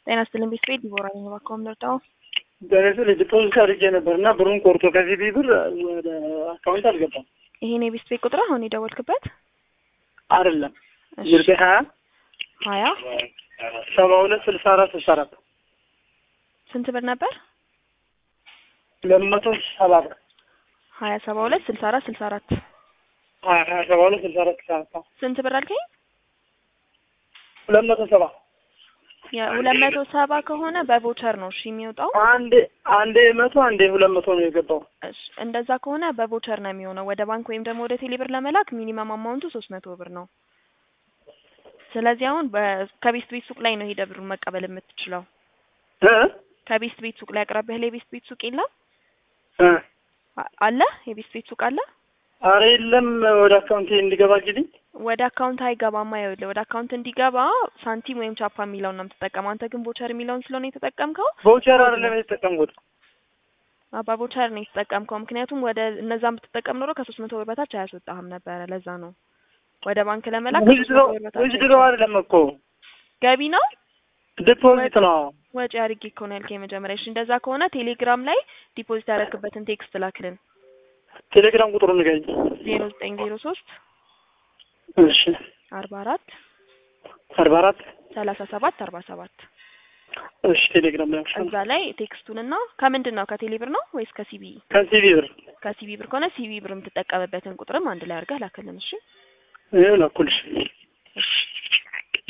ጤና ይስጥልኝ ቤት ቤት ዲቦራ ነኝ። እባክዎ ምንርዳው? በረሱ ዲፖዚት አድርጌ ነበር እና ብሩን ቆርጦ ከሲቢ ብር ወደ አካውንት አልገባም። ይሄን የቤት ቤት ቁጥር አሁን የደወልክበት አይደለም እሺ፣ ይርቤ ሀያ ሀያ ሰባ ሁለት ስልሳ አራት ስልሳ አራት ስንት ብር ነበር? ሁለት መቶ ሰባ ብር ሀያ ሰባ ሁለት ስልሳ አራት ስልሳ አራት ሀያ ሀያ ሰባ ሁለት ስልሳ አራት ስልሳ አራት ስንት ብር አልከኝ? ሁለት መቶ ሰባ የሁለት መቶ ሰባ ከሆነ በቮቸር ነው እሺ የሚወጣው። አንዴ አንዴ መቶ አንዴ ሁለት መቶ ነው የገባው። እሺ እንደዛ ከሆነ በቮቸር ነው የሚሆነው። ወደ ባንክ ወይም ደግሞ ወደ ቴሌብር ለመላክ ሚኒመም አማውንቱ ሶስት መቶ ብር ነው። ስለዚህ አሁን በ- ከቤስት ቤት ሱቅ ላይ ነው ሄደ ብሩን መቀበል የምትችለው። እ ከቤስት ቤት ሱቅ ላይ አቅራቢያ ላይ የቤስት ቤት ሱቅ የለም እ አ- አለ? የቤስት ቤት ሱቅ አለ? አረ የለም ወደ አካውንቴ እንዲገባ እንግዲህ ወደ አካውንት አይገባማ። ይኸውልህ ወደ አካውንት እንዲገባ ሳንቲም ወይም ቻፓ የሚለውን ነው የምትጠቀመው። አንተ ግን ቦቸር የሚለውን ስለሆነ የተጠቀምከው ቮቸር አይደለም የተጠቀምኩት። አባ ቦቸር ነው የተጠቀምከው። ምክንያቱም ወደ እነዛን ብትጠቀም ኖሮ ከሶስት መቶ ብር በታች አያስወጣህም ነበረ። ለዛ ነው ወደ ባንክ ለመላክ ከሶስት ውዝድሮ መቶ ብር በታች ውዝድሮ አይቻልም። አይደለም እኮ ገቢ ነው ዲፖዚት ነው። ወጪ አድርጌ እኮ ነው ያልከኝ መጀመሪያ። እሺ እንደዛ ከሆነ ቴሌግራም ላይ ዲፖዚት ያደረግክበትን ቴክስት ላክልን። ቴሌግራም ቁጥሩ ንገኝ። ዜሮ ዘጠኝ ዜሮ ሶስት እሺ አርባ አራት አርባ አራት ሰላሳ ሰባት አርባ ሰባት እሺ ቴሌግራም ላይ እዛ ላይ ቴክስቱንና ከምንድን ነው ከቴሌ ብር ነው ወይስ ከሲቢ? ከሲቢ ብር ከሲቢ ብር ከሆነ ሲቢ ብር የምትጠቀምበትን ቁጥርም አንድ ላይ አድርገህ ላክልን። እሺ ይኸው ላኩልሽ። እሺ